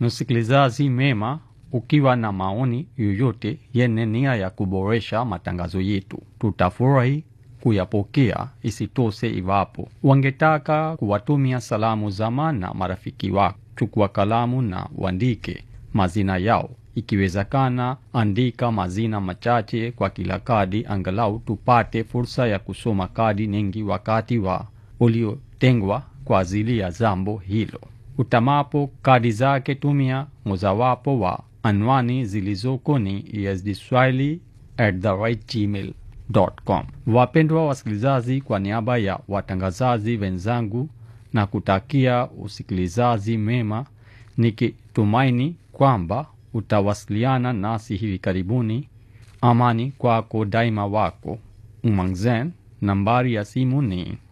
Msikilizaji mema, ukiwa na maoni yoyote yenye nia ya kuboresha matangazo yetu, tutafurahi kuyapokea. Isitoshe, iwapo wangetaka kuwatumia salamu zama na marafiki wako, chukua kalamu na uandike mazina yao. Ikiwezekana, andika mazina machache kwa kila kadi, angalau tupate fursa ya kusoma kadi nyingi wakati wa uliotengwa kwa ajili ya jambo hilo. Utamapo kadi zake, tumia mojawapo wa anwani zilizoko ni esdswahili@gmail.com. Wapendwa wasikilizaji, kwa niaba ya watangazaji wenzangu na kutakia usikilizaji mema, nikitumaini kwamba utawasiliana nasi hivi karibuni. Amani kwako daima, wako Umangzen. Nambari ya simu ni